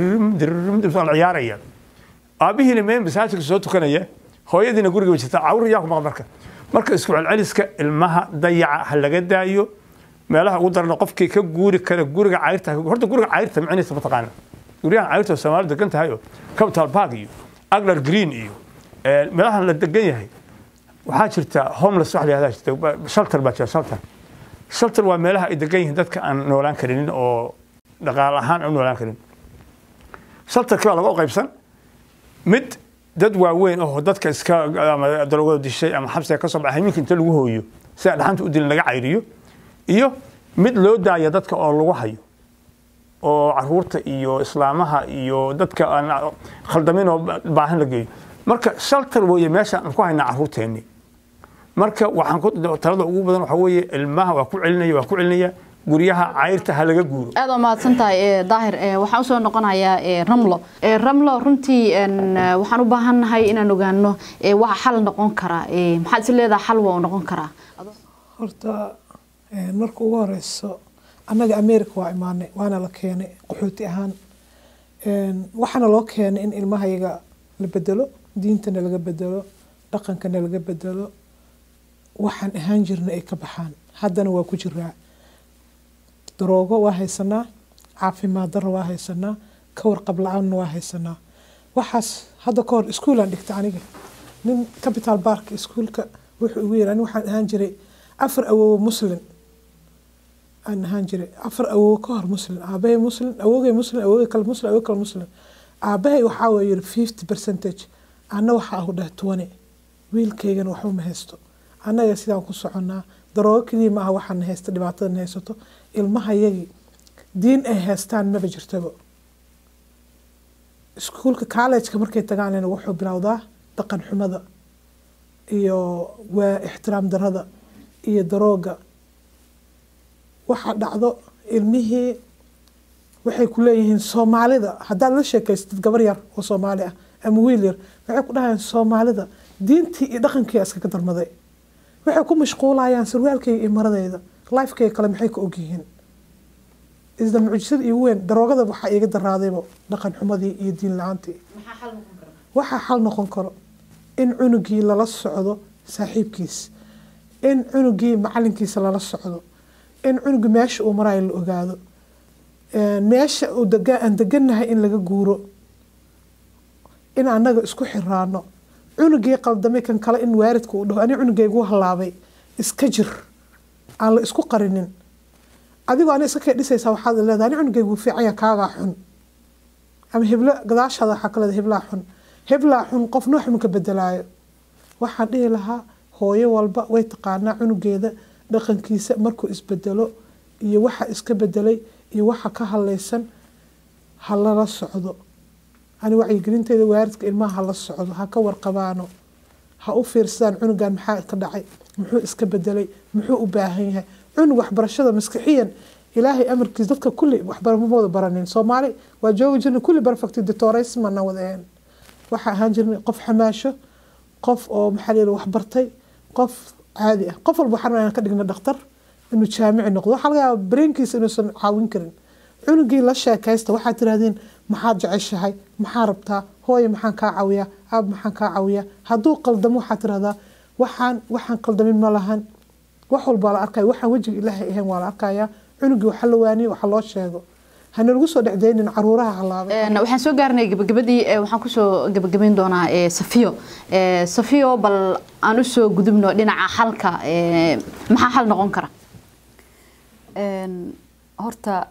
la ciyaaraya aabihiina meel masaajidka soo tukanaya hooyadiina guriga bay jirta cawr yaa ku maqan marka marka isku celceliska ilmaha dayaca ha laga daayo meelaha ugu darana qofkii ka guuri kara guriga cayrta horta guriga cayrta micnihiisa mataqaana guryahan cayrta oo soomaali degan tahay oo capital park iyo aglar green iyo meelahan la degan yahay waxaa jirta homeless wax la yahdaa jirta shelter baa jira shelter shelter waa meelaha ay degan yihiin dadka aan noolaan karinin oo dhaqaale ahaan aan u noolaan karin shelterkii baa laga u qaybsan mid dad waaweyn oo dadka iska ama darogada dishay ama xabsiga ka soo baxay minka inta lagu hooyo si aan dhaxanta u dilin laga cayriyo iyo mid loo daaya dadka oo lagu hayo oo caruurta iyo islaamaha iyo dadka aan khaldamin oo baahan la geeyo marka shelter weeye meesha aan ku haynaa caruurteenni marka waxaan ku talada ugu badan waxaa weeye ilmaha waa ku celinaya waa ku celinaya guryaha cayrta ha laga guuro aad waa mahadsan tahay daahir waxaan usoo noqonayaa ramlo ramlo runtii waxaan u baahannahay inaan ogaano waxa xal noqon karaa maxaad is leedaha xal waa u noqon karaa horta marka ugu horeyso annaga america waa imaanay waana la keenay qaxooti ahaan waxaana loo keenay in ilmahayaga la bedelo diintana laga bedelo dhaqankana laga bedelo waxaan ahaan jirna ay ka baxaan haddana waa ku jiraa daroogo waa haysanaa caafimaad daro waa haysanaa ka warqab la-aanna waa haysanaa waxaas hadda ka hor iskuulaan dhigta aniga nin capital bark iskuulka wuxuu igu yiri ani waxaan ahaan jiray afar awoowo muslim aan ahaan jiray afar awoowo ka hor muslim aabahay muslim awoogay muslim awoogay kale muslim awoogay kale muslim aabahay waxaa waa yiri fifty percentage anna waxaa ahu dheh twenty wiilkaygana waxba ma haysto annaga sidaan ku soconnaa daroogo keliya ma aha waxaan haysta dhibaatadan haysato ilmahayagii diin ay haystaan maba jirtaba iskuulka collejka markay tagaanina wuxuu bilowdaa dhaqan xumada iyo waa ixtiraam darada iyo darooga waxaa dhacdo ilmihii waxay ku leeyihiin soomaalida haddaad la sheekaystid gabar yar oo soomaali ah ama wiil yar waxay ku dhahayaan soomaalida diintii iyo dhaqankii iskaga darmaday waxay ku mashquulayaan sarwaalkayga iyo maradayda lifekayga kale maxay ka ogyihiin isla mucjisada iigu weyn daroogada waxaa iiga daraadayba dhaqan xumadii iyo diin la-aantii waxaa xal noqon karo in cunugii lala socdo saaxiibkiis in cunugii macalinkiisa lala socdo in cunugii meesha uu marayo la ogaado meesha aan degannahay in laga guuro in annaga isku xiraano cunugii qaldamay kan kale in waaridka uu dhaho ani cunugaygu halaabay iska jir aan la isku qarinin adigoo ani iska kay dhisaysaa waxaad leedahay ani cunugaygu fiicanya kaagaa xun ama heblo gadaashaada waxaa ka leedahay heblaa xun heblaa xun qof noox ma ka bedelaayo waxaan dhihi lahaa hooyo walba way taqaanaa cunugeeda dhaqankiisa markuu isbedelo iyo waxa iska bedelay iyo waxa ka hadlaysan ha lala socdo ani wacyigelinteeda waaridka ilmaha hala socdo ha ka warqabaano ha u fiirsadaan cunugan maxaa ka dhacay muxuu iska bedelay muxuu u baahan yahay cunug waxbarashada maskixiyan ilaahay amarkiis dadka kulli waxbaramamooda baranin soomaali waa joogi jirnay kulli perfect detoraysmana wadaheen waxaa ahaan jirnay qof xamaasho qof oo maxaa layidhi waxbartay qof caadi ah qof walba waxaan ka dhigna dhakhtar inuu jaamici noqdo waxaa laga yaaba brainkiisa inuusan caawin karin cunugii la sheekaysta waxaad tirahdeen maxaad jeceshahay maxaa rabtaa hooye maxaan kaa caawiyaa aab maxaan kaa caawiyaa hadduu qaldamo waxaad tirahdaa waxaan waxaan qaldamin ma lahan wax walbaa la arkaya waxaan wejiga ilaahay ahayn waa la arkayaa cunugii waxa la waaniyo waxa loo sheego hana lagu soo dhexdaynin caruuraha halaabay waxaan soo gaarnay gabagabadii waxaan kusoo gabagabayn doonaa safiyo safiyo bal aan usoo gudubno dhinaca xalka maxaa xal noqon kara horta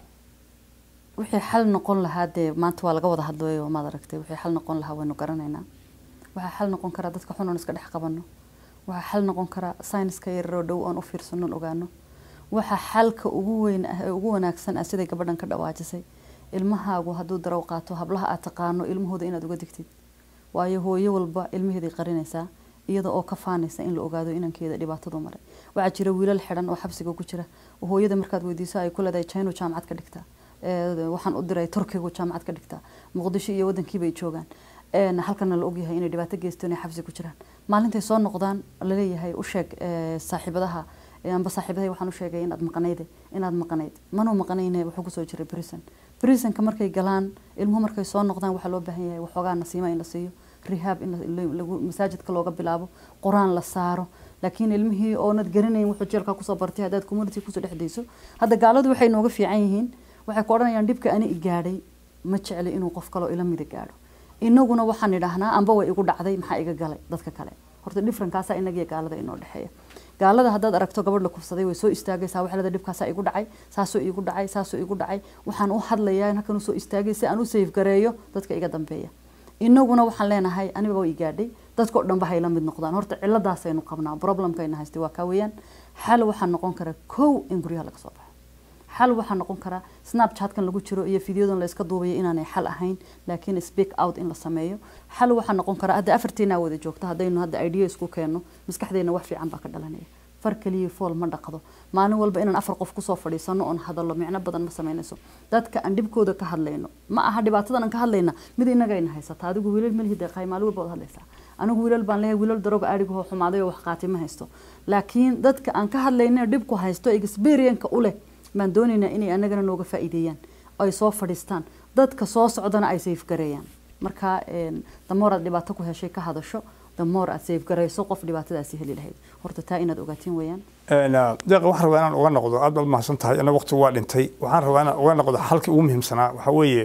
wixii xal noqon lahaa dee maanta waa laga wada hadlayo maad aragtay wixii xal noqon lahaa waynu garanaynaa waxaa xal noqon karaa dadka xun oon iska dhex qabano waxaa xal noqon karaa sayniska yararoo dhow oon u fiirsano oon ogaano waxa xalka ugu weyn ah ee ugu wanaagsan ah siday gabadhan ka dhawaajisay ilmahaagu hadduu darow qaato hablaha aad taqaano ilmahooda inaad uga digtid waayo hooyo walba ilmaheeday qarinaysaa iyada oo ka faanaysa in la ogaado inankeeda dhibaatadu maray waxaa jira wiilal xidhan oo xabsiga ku jira oo hooyada markaad weydiiso ay ku leedahay chino jaamacad ka dhigtaa waxaan u diray turkigu jaamacad ka dhigtaa muqdisho iyo wadankiibay joogaan halkana la ogyahay inay dhibaato geysto inay xabsi ku jiraan maalintay soo noqdaan laleeyahay u sheeg saaxiibadaha amba saaxiibadahay waxaan u sheegay inaad maqnayde inaad maqnayd manuu maqnayne wuxuu kusoo jiray brison brisonka markay galaan ilmuhu markay soo noqdaan waxaa loo baahan yahay waxoogaa nasiima in la siiyo rehab in lagu masaajidka looga bilaabo qur-aan la saaro laakiin ilmihii oonad garanayn wuxuu jeelka kusoo bartay haddaad community kusoo dhexdayso hadda gaaladu waxay nooga fiican yihiin waxay ku odhanayaan dhibka ani i gaadhay ma jecli inuu qof kaloo ila mida gaadho inaguna waxaan idhaahnaa amba way igu dhacday maxaa iga galay dadka kale horta differenkaasaa inagiyo gaalada inoo dhexeeya gaalada haddaad aragto gabadh la kufsaday way soo istaagaysaa waxay leedahay dhibkaasaa igu dhacay saasoo igu dhacay saasoo igu dhacay waxaan u hadlayaa halkan usoo istaagay si aan u safe gareeyo dadka iga dambeeya inaguna waxaan leenahay aniba way gaadhay dadkao dhanba hayla mid noqdaan horta ciladaasaynu qabnaa problemkayna haystay waa kaa weeyaan xal waxaa noqon kara kow in guryaha laga soo baxo xal waxaa noqon karaa snapchatkan lagu jiro iyo fideodan la iska duubayo inaanay xal ahayn laakiin speak out in la sameeyo xal waxaa noqon karaa hadda afartiinaa wada joogto haddaynu hadda idea isku keenno maskaxdeena wax fiican baa ka dhalanaya far kaliya fool ma dhaqdo maalin walba inaan afar qof kusoo fadhiisano oon hadallo micno badan ma samaynayso dadka aan dhibkooda ka hadlayno ma aha dhibaatadan aan ka hadlayna mid inagayna haysata adigu wiilal malihii deeqaay maalin walba waad hadlaysaa anigu wiilal baan leeyahay wiilal daroga aadhigahoo xumaaday oo wax qaatay ma haysto laakiin dadka aan ka hadlayna dhibku haysto experienka u leh baan doonaynaa inay anagana nooga faa'iideeyaan ay soo fadhiistaan dadka soo socdana ay safe gareeyaan marka damoor aad dhibaato ku heshay ka hadasho damoor aad safe gareyso qof dhibaatadaasi heli lahayd horta taa inaad ogaatiin weeyaan deeqa waxaan rabaa inaan uga noqdo aad baad mahadsan tahay ana waqtigu waa dhintay waxaan rabaa inaan uga noqdo xalkii ugu muhiimsanaa waxaa weeye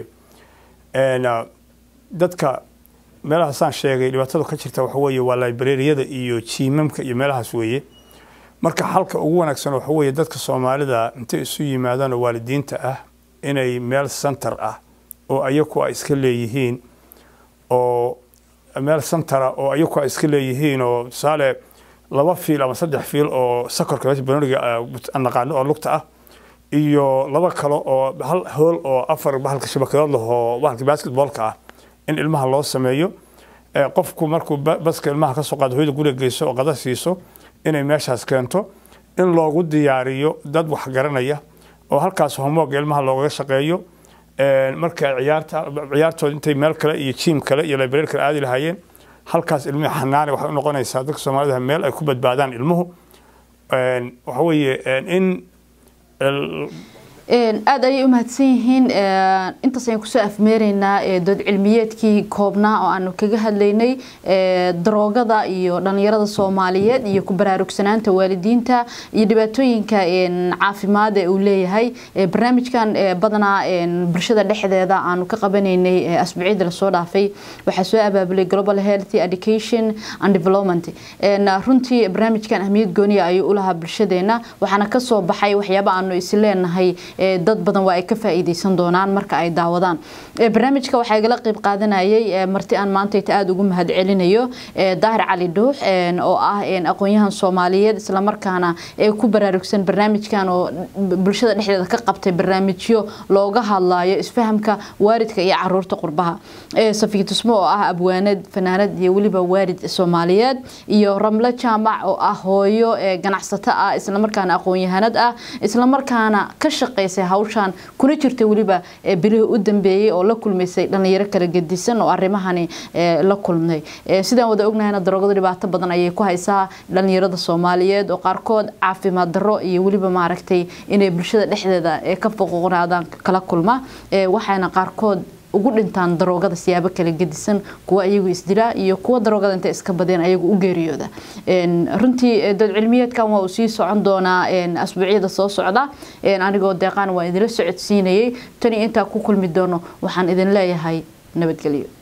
dadka meelahaasaan sheegay dhibaatada ka jirta waxa weeye waa librariyada iyo jiimamka iyo meelahaas weeye marka xalka ugu wanaagsan waxa weeye dadka soomaalida intay isu yimaadaan oo waalidiinta ah inay meel center ah oo ayaku ay iska leeyihiin oo meel centera oo ayaku ay iska leeyihiin oo tusaale laba fiil ama saddex fiil oo sakorka meesha banoniga aan naqaano oo lugta ah iyo laba kale oo hal hool oo afar bahalka shabakadood leh oo bahalka basketballka ah in ilmaha loo sameeyo qofku markuu baska ilmaha ka soo qaado hooyada guriga geyso oo qada siiso inay meeshaas keento in loogu diyaariyo dad wax garanaya oo halkaas homooga ilmaha loogaga shaqeeyo marka ciyaarta ciyaartooda intay meel kale iyo jiim kale iyo library kale aadi lahaayeen halkaas ilmihi xanaane waxay u noqonaysaa dadka soomaalida meel ay ku badbaadaan ilmuhu waxa weeye in aada ayay u mahadsan yihiin intaas ayaan kusoo afmeeraynaa dood cilmiyeedkii koobnaa oo aanu kaga hadlaynay daroogada iyo dhalinyarada soomaaliyeed iyo ku baraarugsanaanta waalidiinta iyo dhibaatooyinka caafimaad ee uu leeyahay barnaamijkan badanaa bulshada dhexdeeda aanu ka qabanaynay asbuucyada lasoo dhaafay waxaa soo abaabulay global health education and development runtii barnaamijkan ahmiyad gooniya ayuu u lahaa bulshadeena waxaana kasoo baxay waxyaaba aanu isleenahay dad badan waa ay ka faa'iideysan doonaan marka ay daawadaan barnaamijka waxaa igala qayb qaadanayay marti aan maantayta aada ugu mahad celinayo daahir cali dhuux oo ah aqoon-yahan soomaaliyeed islamarkaana ku baraarugsan barnaamijkan oo bulshada dhexdeeda ka qabtay barnaamijyo looga hadlayo isfahamka waalidka iyo caruurta qurbaha safiya tusmo oo ah abwaanad fanaanad iyo weliba waalid soomaaliyeed iyo ramlo jaamac oo ah hooyo ganacsato ah islamarkaana aqoon-yahanad ah islamarkaana ka shaqeysay hawshan kuna jirta weliba bilihii u dambeeyey oo la kulmaysay dhalinyaro kala gedisan oo arrimahani la kulmay sidaan wada ognahayna daroogada dhibaato badan ayay ku haysaa dhalinyarada soomaaliyeed oo qaarkood caafimaad darro iyo weliba maaragtay inay bulshada dhexdeeda ka foqoqnaadaan kala kulma waxaana qaarkood ugu dhintaan daroogada siyaabo kala gedisan kuwa iyagu isdilaa iyo kuwa daroogada intay iska badeen ayagu u geeriyooda runtii dood cilmiyeedkan waa uu sii socon doonaa asbuucyada soo socda anigoo deeqaan waa idinla socodsiinayay tani intaa ku kulmi doono waxaan idin leeyahay nabadgelyo